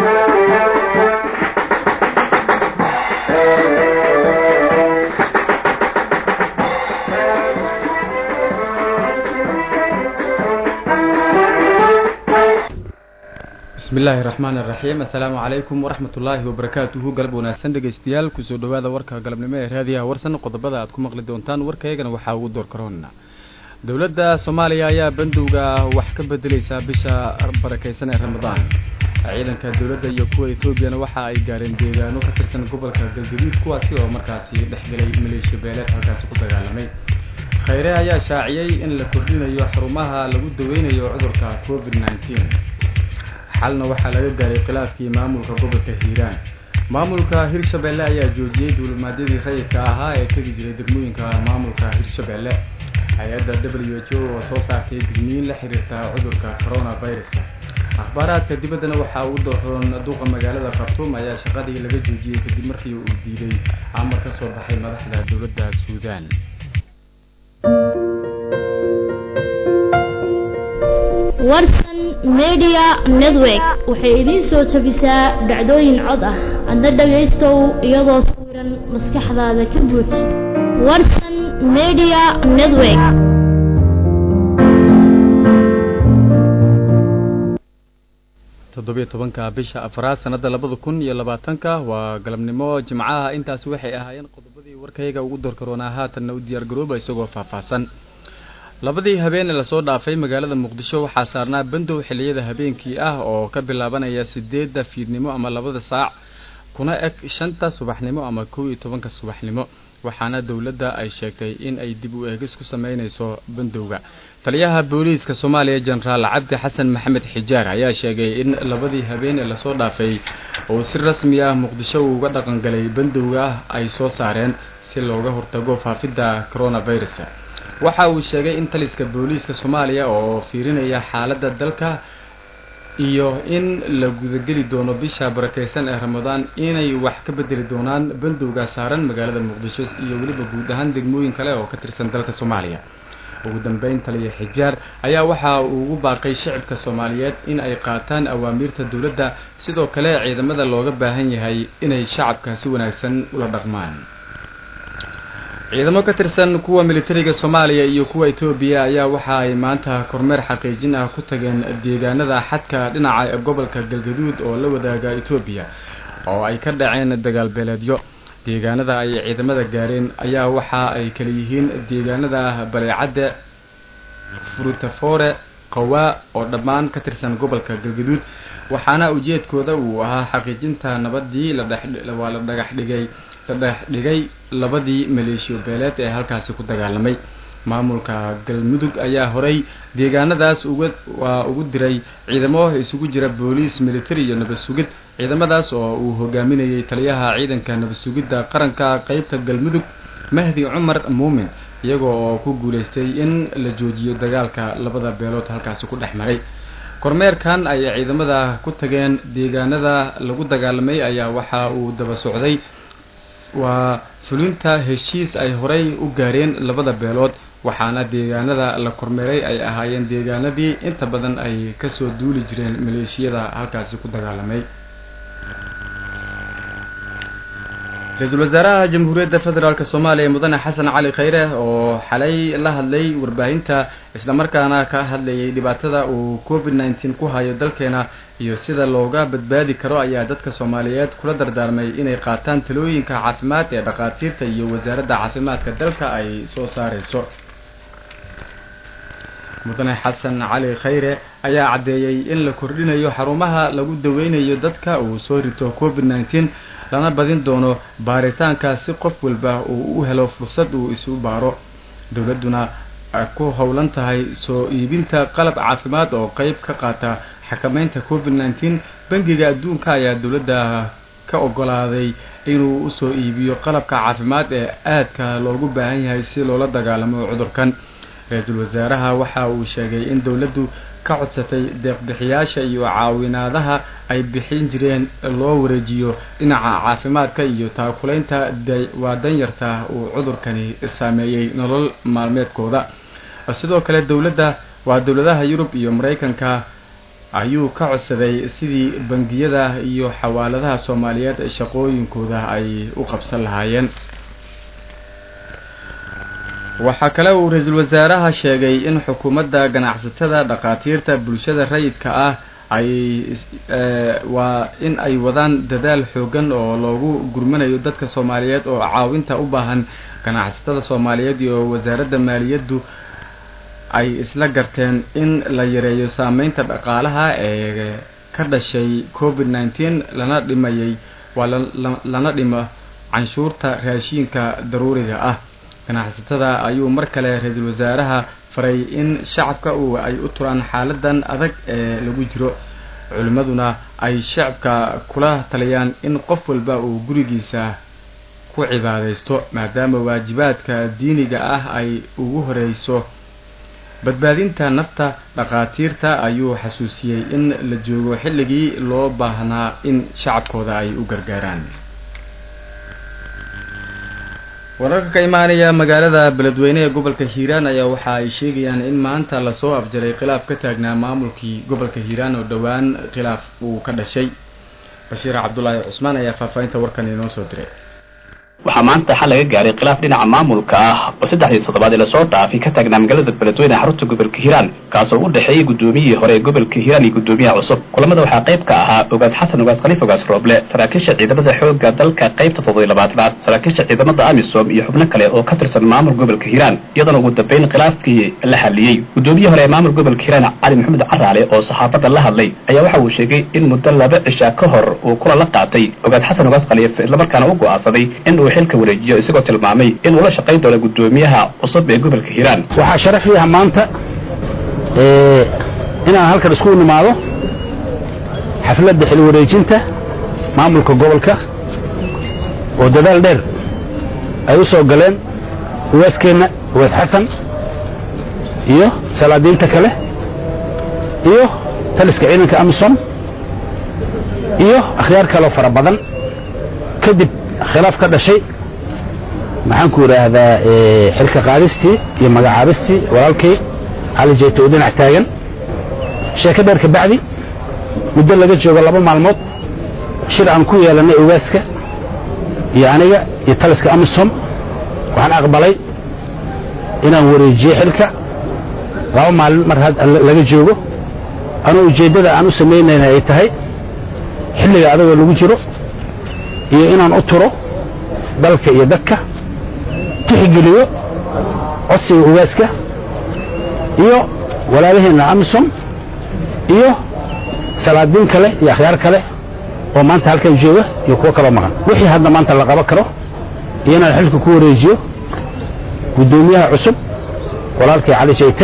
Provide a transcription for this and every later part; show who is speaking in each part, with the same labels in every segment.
Speaker 1: bismillaahi raxmaani raxiim assalaamu calaykum waraxmat ullaahi wabarakaatuhu galab wanaagsan dhegaystayaal kusoo dhawaada warka galabnimo ee raadiyaha warsan qodobada aad ku maqli doontaan warkaygana waxaa ugu door karoona dowladda soomaaliya ayaa bandowga wax ka bedeleysaa bisha barakeysan ee ramadaan ciidanka dowladda iyo kuwa etoobiyana waxa ay gaareen deegaano ka tirsan gobolka galgaduud kuwaasi oo markaasi dhexgelay maleeshiya beeleed halkaasi ku dagaalamay khayre ayaa shaaciyey in la kordhinayo xarumaha lagu daweynayo cudurka covid nneteen xalna waxaa laga gaaray khilaafkii maamulka gobolka hiiraan maamulka hirshabelle ayaa joojiyey duulimaadyadii rayidka ahaa ee tegi jiray degmooyinka maamulka hirshabelle hay-adda w h o oo soo saartay digniin la xiriirta cudurka coronaviruska akhbaaraadka dibaddana waxaa ugu dooroon duuqa magaalada khartuum ayaa shaqadii laga joojiyey kadib markii uu diiday amar ka soo baxay madaxda dowladda suudaan
Speaker 2: warsan media network waxay idiin soo jabisaa dhacdooyin cod ah adna dhagaystow iyadoo sawiran maskaxdaada ka buuj warsan media network
Speaker 1: toddobiyo tobanka bisha afraad sanada labada kun iyo labaatanka waa galabnimo jimcaha intaasi waxay ahaayeen qodobadii warkayga ugu doorkaroonaa haatanna u diyaar garooba isagoo faahfaahsan labadii habeen ee lasoo dhaafay magaalada muqdisho waxaa saarnaa bandow xilliyada habeenkii ah oo ka bilaabanaya sideedda fiidnimo ama labada saac kuna eg shanta subaxnimo ama kow iyo tobanka subaxnimo waxaana dowladda ay sheegtay in ay dib u eegis ku sameyneyso bandowga taliyaha booliiska soomaaliya jenaraal cabdi xasan maxamed xijaar ayaa sheegay in labadii habeen ee lasoo dhaafay uu si rasmi ah muqdisho uga dhaqangalay bandowga ay soo saareen si looga hortago faafidda coronavirus waxa uu sheegay in taliska booliiska soomaaliya oo fiirinaya xaaladda dalka iyo in la gudageli doono bisha barakeysan ee ramadaan inay wax ka bedeli doonaan bandowga saaran magaalada muqdisho iyo weliba guud ahaan degmooyin kale oo ka tirsan dalka soomaaliya ugu dambeyn taliya xijaar ayaa waxa uu ugu baaqay shicibka soomaaliyeed in ay qaataan awaamiirta dowladda sidoo kale ciidamada looga baahan yahay inay shacabka si wanaagsan ula dhaqmaan ciidamo ka tirsan kuwa militariga soomaaliya iyo kuwa etoobiya ayaa waxa ay maanta kormeer xaqiijin ah ku tageen deegaanada xadka dhinaca gobolka galgaduud oo la wadaaga etoobiya oo ay ka dhaceen dagaal beeleedyo deegaanada ay ciidamada gaareen ayaa waxa ay kala yihiin deegaanada baleecadde furutafore qawaa oo dhammaan ka tirsan gobolka galgaduud waxaana ujeedkooda uu ahaa xaqiijinta nabadii ladhewaa la dhagax dhigay la dhex dhigay labadii maleeshiyo beeleed ee halkaasi ku dagaalamay maamulka galmudug ayaa horay deegaanadaas uga waa ugu diray ciidamo isugu jira booliis military iyo nabad sugid ciidamadaas oo uu hogaaminayay taliyaha ciidanka nabad sugidda qaranka qeybta galmudug mahdi cumar muumin iyagoo oo ku guuleystay in la joojiyo dagaalka labada beelood halkaasi ku dhex maray kormeerkan ay ciidamada ku tageen deegaanada lagu dagaalamay ayaa waxa uu daba socday waa fulinta heshiis ay horay u gaareen labada beelood waxaana deegaanada la kormeeray ay ahaayeen deegaanadii inta badan ay kasoo duuli jireen maleeshiyada halkaasi ku dagaalamay ra-iisul wasaaraha jamhuuriyadda federaalk soomaaliya mudane xasan cali khayre oo xalay la hadlay warbaahinta islamarkaana ka hadlayay dhibaatada uu covid nneteen ku hayo dalkeena iyo sida looga badbaadi karo ayaa dadka soomaaliyeed kula dardaarmay inay qaataan talooyinka caafimaad ee dhakhaatiirta iyo wasaaradda caafimaadka dalka ay soo saareyso mudane xasan cali khayre ayaa caddeeyey in la kordhinayo xarumaha lagu daweynayo dadka uu soo rito covid nneteen lana badin doono baaritaanka si qof walba uu u helo fursad uu isu baaro dowladduna ku howlan tahay soo iibinta qalab caafimaad oo qeyb ka qaata xakameynta covid nneteen bangiga adduunka ayaa dowladda ka ogolaaday inuu usoo iibiyo qalabka caafimaad ee aadka loogu baahan yahay si loola dagaalamo cudurkan ra-iisul wasaaraha waxa uu sheegay in dowladdu ka codsatay deeqbixiyaasha iyo caawinaadaha ay bixin jireen loo wareejiyo dhinaca caafimaadka iyo taakulaynta waa danyarta uu cudurkani saameeyey nolol maalmeedkooda sidoo kale dowladda waa dowladaha yurub iyo maraykanka ayuu ka codsaday sidii bangiyada iyo xawaaladaha soomaaliyeed shaqooyinkooda ay u qabsan lahaayeen waxaa kale uu ra-iisul wasaaraha sheegay in xukuumadda ganacsatada dhakhaatiirta bulshada rayidka ah ay waa in ay wadaan dadaal xoogan oo loogu gurmanayo dadka soomaaliyeed oo caawinta u baahan ganacsatada soomaaliyeed iyo wasaaradda maaliyaddu ay isla garteen in la yareeyo saameynta dhaqaalaha ee ka dhashay covid nineteen lana dhimayay waa lana dhimo canshuurta raashiinka daruuriga ah ganacsatada ayuu mar kale ra-iisul wasaaraha faray in shacabka uu ay u turaan xaaladan adag ee lagu jiro culimmaduna ay shacabka kula taliyaan in qof walba uu gurigiisa ku cibaadaysto maadaama waajibaadka diiniga ah ay ugu horeyso badbaadinta nafta dhakhaatiirta ayuu xasuusiyey in la joogo xilligii loo baahnaa in shacabkooda ay u gargaaraan wararka ka imaanaya magaalada beledweyne ee gobolka hiiraan ayaa waxa ay sheegayaan in maanta lasoo afjaray khilaaf ka taagnaa maamulkii gobolka hiiraan oo dhowaan khilaaf uu ka dhashay bashiir cabdulaahi cusmaan ayaa faahfaahinta warkan inoo soo diray
Speaker 3: waxaa maanta xal laga gaaray khilaaf dhinaca maamulka ah oo saddexdii toddobaad ee lasoo dhaafay ka taagnaa magaalada beledweyne ee xarunta gobolka hiiraan kaasoo u dhexeeyey guddoomiyihii hore ee gobolka hiiraan iyo guddoomiyaha cusub kulamada waxaa qayb ka ahaa ogaas xasan ogaas khaliif ogaas rooble saraakiisha ciidamada xoogga dalka qaybta toddobiy labaatanaad saraakiisha ciidamada amisom iyo xubno kale oo ka tirsan maamul gobolka hiiraan iyadoona ugu dambayn khilaafkii la xaliyey guddoomiyihii hore ee maamul gobolka hiiraan cali maxamed caraale oo saxaafadda la hadlay ayaa waxa uu sheegay in muddo laba cishaa ka hor uu kula la qaatay ogaas xasan ogaas khaliif islamarkaana u go'aansaday in uu xilka wareejiyo isagoo tilmaamay in uu la shaqayn doono guddoomiyaha cusub ee gobolka hiiraan
Speaker 4: waxaa sharaf yaha maanta inaan halkan isku nimaado xafladda xil wareejinta maamulka gobolka oo dadaal dheer ay u soo galeen uwaaskeenna uwaas xasan iyo salaadiinta kale iyo taliska ciidanka amisom iyo akhyaar kaleo fara badan kadib khilaaf ka dhashay maxaan ku idhaahdaa xilka qaadistii iyo magacaabistii walaalkay cali jeeto oo dhinac taagan sheeko dheer ka bacdi muddo laga joogo laba maalmood shir aan ku yeelannay ogaaska iyo aniga iyo taliska amisom waxaan aqbalay inaan wareejiyo xilka laba maalin mar laga joogo anuu ujeeddada aan u samaynayna ay tahay xilliga adagoo lagu jiro iyo inaan u turo dalka iyo dadka tixgeliyo codsiga ogaaska iyo walaalaheenna amisom iyo salaadiin kale iyo akhyaar kale oo maanta halkan jooga iyo kuwo kaloo maqan wixii hadda maanta la qaban karo iyo inaan xilka ku wareejiyo guddoomiyaha cusub walaalkay cali jayte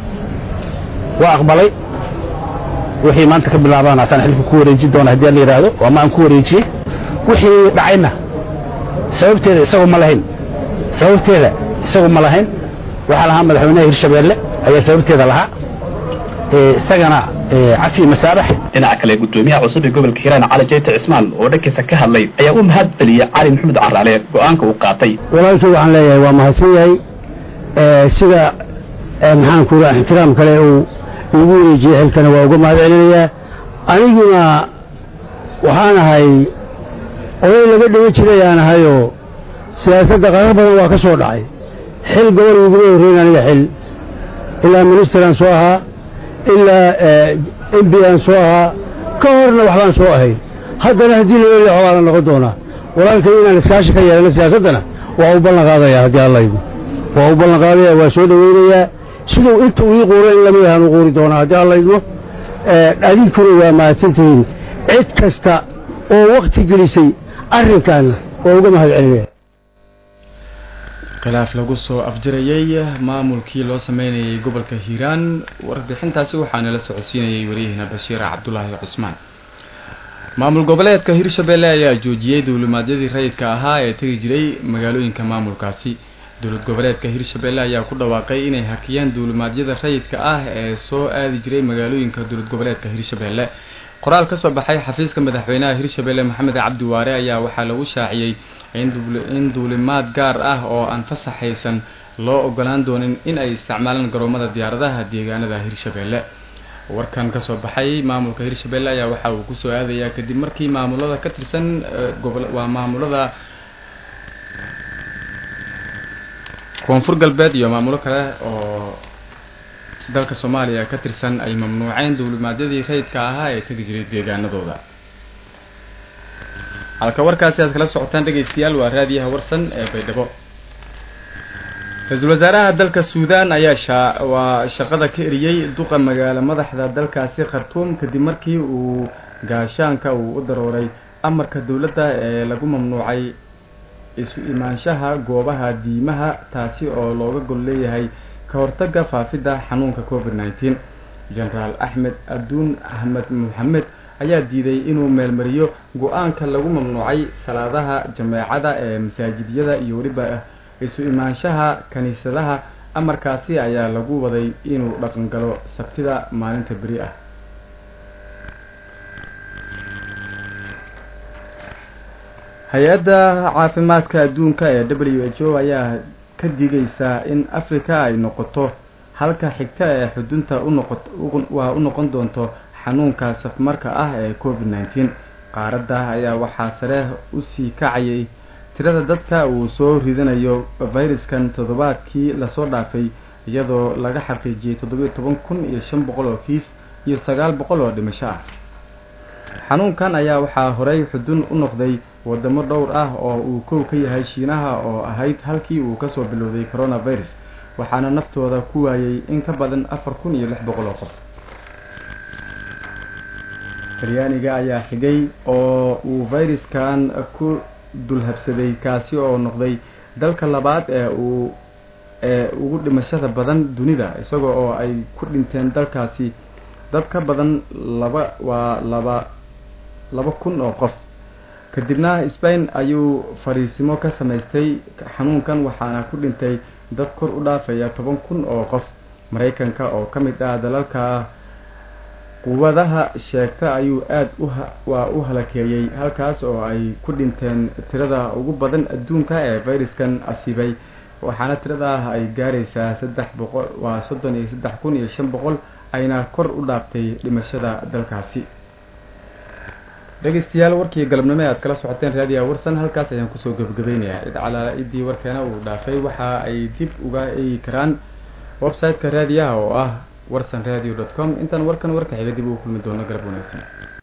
Speaker 4: waa aqbalay wixii maanta ka bilaabaan asaan xilka ku wareejin doona haddii la yidhaahdo ama aan ku wareejiyey wixii dhacayna sababteeda isagu ma lahayn sababteeda isagu ma lahayn waxaa lahaa madaxweynaha hirshabeelle ayaa sababteeda lahaa isagana cafi masaabax
Speaker 3: dhinaca kale guddoomiyaha cusub ee gobolka hiiraan cali jayte cismaan oo dhankiisa ka hadlay ayaa u mahad celiyey cali maxamed caraale go'aanka uu qaatay
Speaker 5: walaalkii waxaan leeyahay waa mahadsan yahay sida maxaan ku raa ixtiraam kale uu igu wareejiyey xilkana waa uga mahad celinayaa aniguna waxaan ahay oday laga dhiga jirayaan ahayoo siyaasadda qarar badan waa ka soo dhacay xil gobol iguma horreyn aniga xil ilaa ministeraan soo ahaa ilaa m b aan soo ahaa ka horna waxbaan soo ahay haddana haddii la leeyahay waxbaa la noqon doonaa walaalkay inaan iskaashi ka yeelano siyaasaddana waa u ballan qaadaya haddii allaygu waa u ballan qaadaya waa soo dhoweynayaa siduu inta uu ii quuro in lamid ahaan u quuri doonaa haddii allaydmo adinkuna waa mahadsantihiin cid kasta oo wakti gelisay arrinkaana waa uga mahad celinaya
Speaker 1: khilaaf lagu soo afjarayey maamulkii loo sameynayay gobolka hiiraan warbixintaasi waxaana la socodsiinayay wariyahina bashiir cabdulaahi cusmaan maamul goboleedka hirshabelle ayaa joojiyey duulimaadyadii rayidka ahaa ee tegi jiray magaalooyinka maamulkaasi dowlad goboleedka hirshabelle ayaa ku dhawaaqay inay hakiyeen duulimaadyada rayidka ah ee soo aadi jiray magaalooyinka dowlad goboleedka hirshabelle qoraal ka soo baxay xafiiska madaxweynaha hirshabelle maxamed cabdi waare ayaa waxaa lagu shaaciyey in duulimaad gaar ah oo aan fasaxaysan loo ogolaan doonin in ay isticmaalaan garoomada diyaaradaha deegaanada hirshabelle warkan kasoo baxay maamulka hirshabelle ayaa waxa uu kusoo aadayaa kadib markii maamulada ka tirsan gobol waa maamulada koonfur galbeed iyo maamulo kale oo dalka soomaaliya ka tirsan ay mamnuuceen duulimaadyadii rayidka ahaa ee tegi jiray deegaanadooda halka warkaasi aad kala socotaan dhegaystayaal waa raadiyaha warsan ee baydhabo ra-iisul wasaaraha dalka suudan ayaa shaa waa shaqada ka eriyey duqa magaalo madaxda dalkaasi khartuum kadib markii uu gaashaanka uu u darooray amarka dowladda ee lagu mamnuucay isu imaanshaha goobaha diimaha taasi oo looga gol leeyahay ka hortagga faafidda xanuunka covid nneteen genaraal axmed aduun axmed moxamed ayaa diiday inuu meelmariyo go-aanka lagu mamnuucay salaadaha jameecada ee masaajidyada iyo weliba isu imaanshaha kiniisadaha amarkaasi ayaa lagu waday inuu dhaqan galo sabtida maalinta beri ah hay-adda caafimaadka adduunka ee w h o ayaa ka digaysaa in africa ay noqoto halka xigta ee xudunta unoqo waa u noqon doonto xanuunka safmarka ah ee covid nneteen qaaradda ayaa waxaa sare usii kacayay tirada dadka uu soo ridanayo fayraskan toddobaadkii lasoo dhaafay iyadoo laga xaqiijiyey toddobiyo toban kun iyo shan boqol oo kiis iyo sagaal boqol oo dhimasho ah xanuunkan ayaa waxaa horey xudun u noqday wadamo dhowr ah oo uu kow ka yahay shiinaha oo ahayd halkii uu kasoo bilowday coronavirus waxaana naftooda ku waayay in ka badan afar kun iyo lix boqol oo qof talyaaniga ayaa xigay oo uu fayraskan ku dulhabsaday kaasi oo noqday dalka labaad ee uu ee ugu dhimashada badan dunida isaga oo ay ku dhinteen dalkaasi dad ka badan laba waa laba laba kun oo qof kadibna spain ayuu fariisimo ka samaystay xanuunkan waxaana ku dhintay dad kor u dhaafaya toban kun oo qof maraykanka oo ka mid ah dalalka quwadaha sheegta ayuu aada uwaa u halakeeyey halkaas oo ay ku dhinteen tirada ugu badan adduunka ee fayraskan asiibay waxaana tiradaa ay gaaraysaa saddex boqol waa soddon iyo saddex kun iyo shan boqol ayna kor u dhaaftay dhimashada dalkaasi dhegeystayaal warkii galabnimo e aad kala socoteen raadiyaha warsan halkaas ayaan kusoo gebagabaynayaa cid calaala ciddii warkeena uu dhaafay waxa ay dib uga eegi karaan website-ka raadiyaha oo ah warsan radio dot com intaan warkan warka xiga dib ugu kulmi doono galab wanaagsan